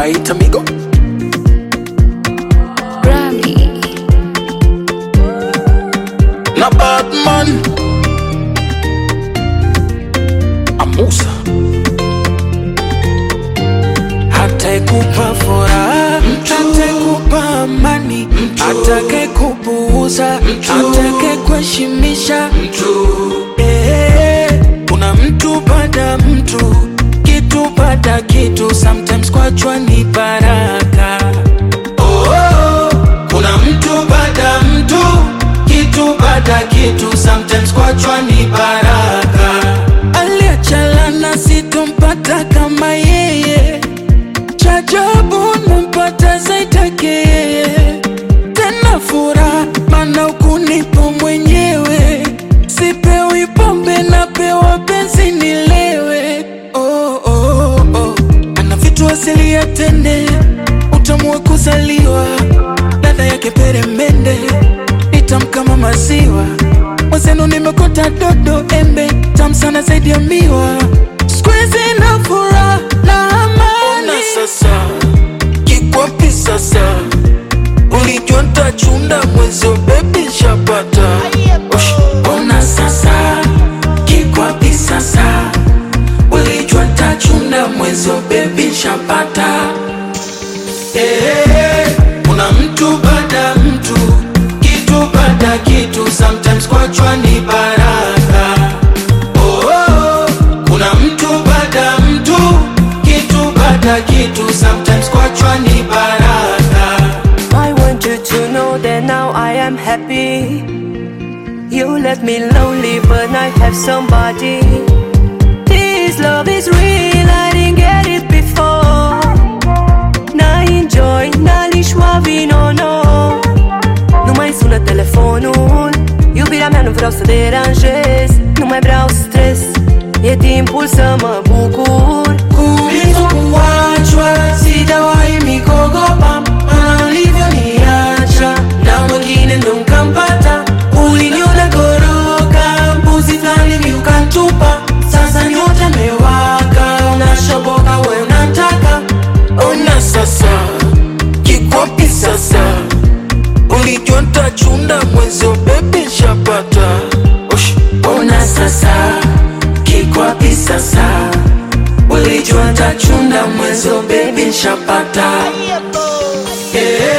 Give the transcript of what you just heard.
wanaita migo Grammy. na Batman Amusa Atakupa furaha, atakupa amani, atake kupuuza, atake kuheshimisha Eh, kuna mtu baada mtu, kitu baada kitu, sometimes kwachwa ni baraka. Oh, oh, kuna mtu baada mtu, kitu baada kitu, sometimes kwachwa ni baraka. Aliachalana sitompata kama yeye chajabu nampata zaitake yeye tena furaha mana ukunipo mwenyewe sipewi pombe napewa penzi nilewe oh, oh, oh. ana vitu asili ya tende utamu wa kuzaliwa ladha yake peremende nitam kama maziwa mwenzenu nimekota dodo embe tam sana zaidi ya miwa squeeze na furaha na amani Ona sasa kikwapi sasa ulijua ntachunda mwezio bebi shapata Ush, ona sasa kikwapi sasa ulijua tachunda mwezio bebi shapata Eh, kuna mtu baada mtu kitu baada kitu sometimes kwachwa ni baraka oh, oh, kuna mtu baada mtu kitu baada kitu sometimes kwachwa ni baraka I want you to know that now I am happy. You left me lonely, but I have somebody. This love is real, I didn't get it before. Na enjoy, nalishwa vino, no. Nu mai sună telefonul Iubirea mea nu vreau să deranjez Nu mai vreau stres E timpul să mă bucur kuliko kuachwa sijawahi mikogopa maana ulivyoniacha na mwingine ndo nkampata uliniona goroka mbuzi fulani mi ukantupa sasa nyote mewaka unashoboka we unataka ona sasa kikwapi sasa ulijua ntachunda mwezio bebi shapata Ush, ona sasa kikwapi sasa ulijua tachunda mwezo bebi nshapata yeah.